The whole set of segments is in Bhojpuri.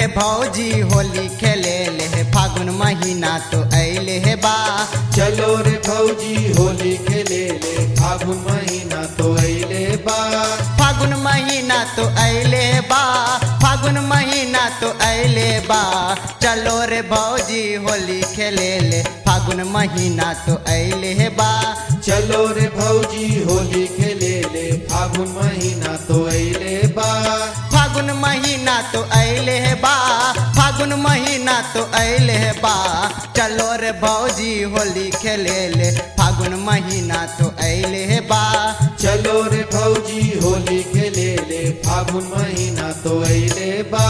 रे भौजी होली खेले ले हे फागुन महीना तो अइले हे बा चलो रे भौजी होली खेले ले फागुन महीना तो अइले बा फागुन महीना तो अइले बा फागुन महीना तो अइले बा चलो रे भौजी होली खेले ले फागुन महीना तो अइले हे बा चलो रे भौजी होली खेले ले फागुन महीना तो अइले बा फागुन महीना तो अइले हे बा फागुन महीना तो अइले हे बा चलो रे भौजी होली खेले ले फागुन महीना तो अइले हे बा चलो रे भौजी होली खेले ले फागुन महीना तो अइले बा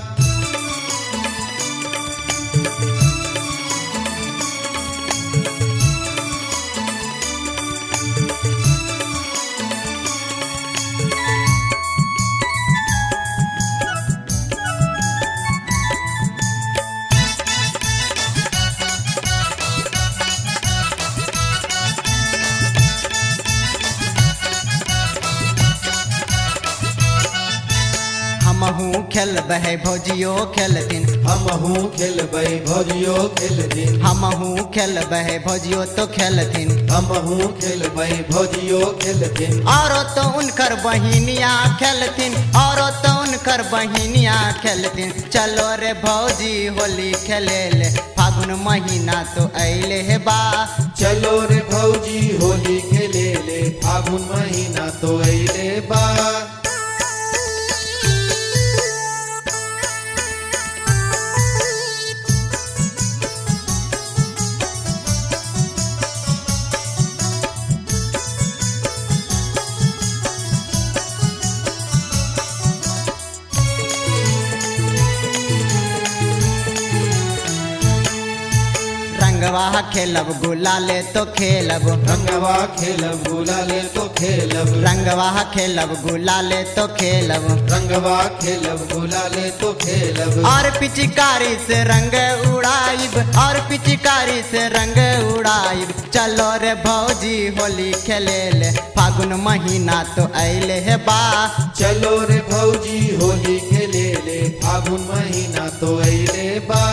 हमहू खेलबै भौजियो खेलथिन हमहू खेलबै भौजियो खेलथिन हमहू खेलबै भौजियो तो खेलथिन हमहू खेलबै भौजियो खेलथिन औरो तो उनकर बहिनिया खेलथिन औरो तो उनकर बहिनिया खेलथिन चलो रे भौजी होली खेले ले फागुन महीना तो अइले हे बा चलो रे भौजी होली खेले ले फागुन महीना तो अइले बा रंगवा खेलब गुलाले तो खेलब रंगवा खेलब गुलाले तो खेलब रंगवा खेलब गुलाले तो खेलब रंगवा खेलब गुलाले तो खेलब और पिचकारी से रंग उड़ाइब और पिचकारी से रंग उड़ाइब चलो रे भौजी होली खेले ले फागुन महीना तो अइले हे बा चलो रे भौजी होली खेले ले फागुन महीना तो अइले बा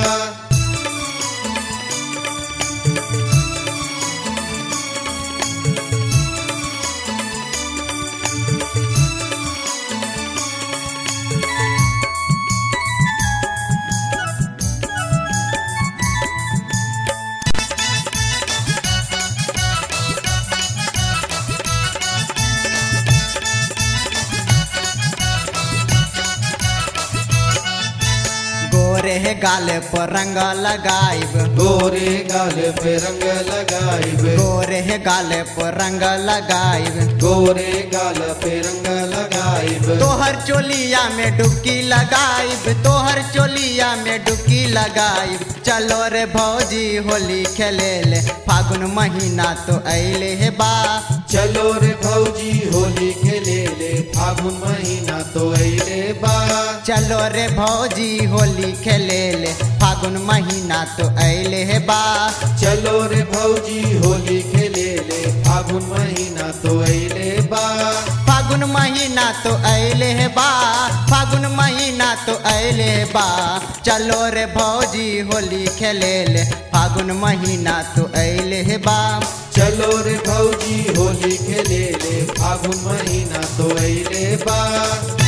गोरे गाल पर रंग लगाइब गोरे गाल पे रंग लगाइब गोरे गाल पर रंग लगाइब गोरे गाल पे रंग लगाइब तोहर चोलिया में डुबकी लगाइब तोहर चोलिया में डुबकी लगाइब चलो रे भौजी होली खेले ले फागुन महीना तो अइले हे बा चलो रे भौजी होली खेले ले फागुन महीना तो अइले बा चलो रे भौजी होली खेले ले फागुन महीना तो अइले हे बा चलो रे भौजी होली खेले ले फागुन महीना तो अइले बा फागुन महीना तो अइले हे बा फागुन महीना तो अइले हे बा चलो रे भौजी होली खेले ले फागुन महीना तो अइले हे बा चलो रे भौजी होली खेले ले फागुन महीना तो अइले बा